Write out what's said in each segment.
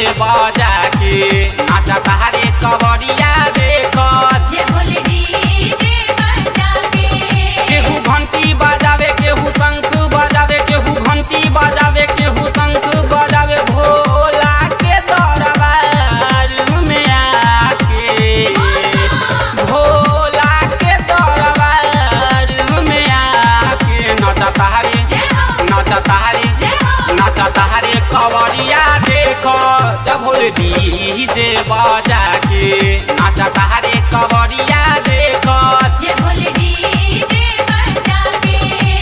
बजा के नाचता हरे कवरिया देख जे बोले डीजे बजा के केहू घंटी बजावे केहू शंख बजावे केहू घंटी बजावे केहू शंख बजावे भोला के दरबार में आके भोला के दरबार में आके नचता हरे नचता हरे नचता हरे कवरिया देखो जब डीजे बजा के नचता हरे कवरिया देखो जे बोले डीजे बजा के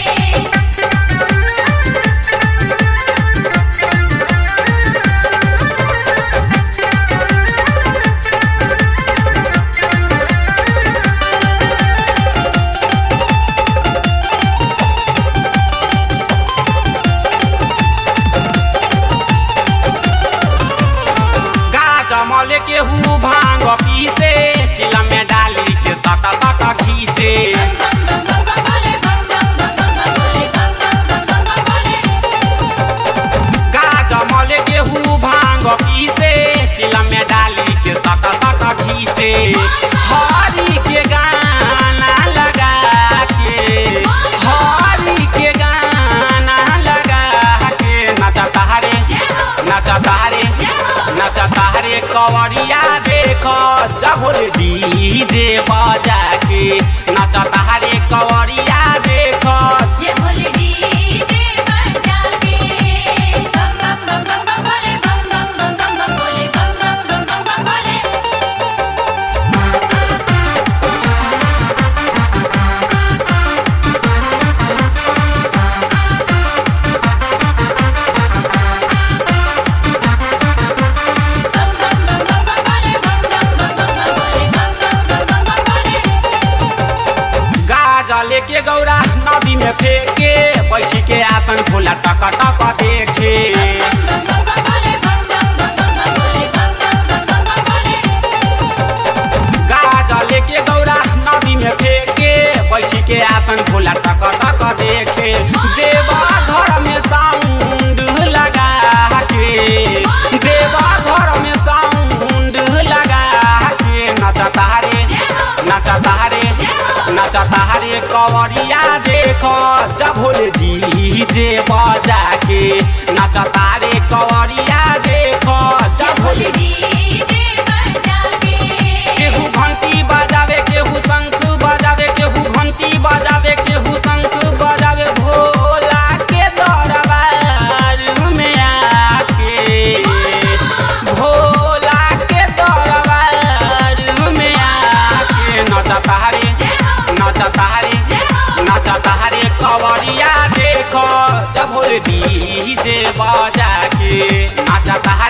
गाजमल केहू भांग पीसे चिला में डाली के सटा सटा खींचे गाजमल केहू भांग पीसे चिला में डाली के सटा सटा खींचे हरी के गाना लगा के हरी के गाना लगा के नचता हरे नचता हरे नचता हरे कवरिया देखो जबुल डीजे बजा के नचता हरे कवरिया देखो जे बोले डीजे बजा के बम बम बम बम बम बोले बम बम बम बम बम बोले बम बम बम बम बम बोले बम बम बम बम बम बोले बम बम बम बम बम बोले बम बम बम बम बम बोले गाजा लेके गौरा नदी में फेंके बैठी के आसन खोला टक टक देखे गाजा लेके गौरा नदी में फेंके बैठी के आसन खोला टक टक देखे देवा घर में साउंड लगा के देवा घर में साउंड लगा के नचता रे नचता रे नचता रे कवरिया देखो जभोल डीजे बजा के नचता रे कवरिया देखो जभोल केहू घंटी बजावे केहू शंख बजावे केहू घंटी बजावे केहू शंख बजावे भोला के दरबार में आके भोला के दरबार में आके नचता रे नचता रे नचता रे कवरिया देखो जब डीजे बजा के नचता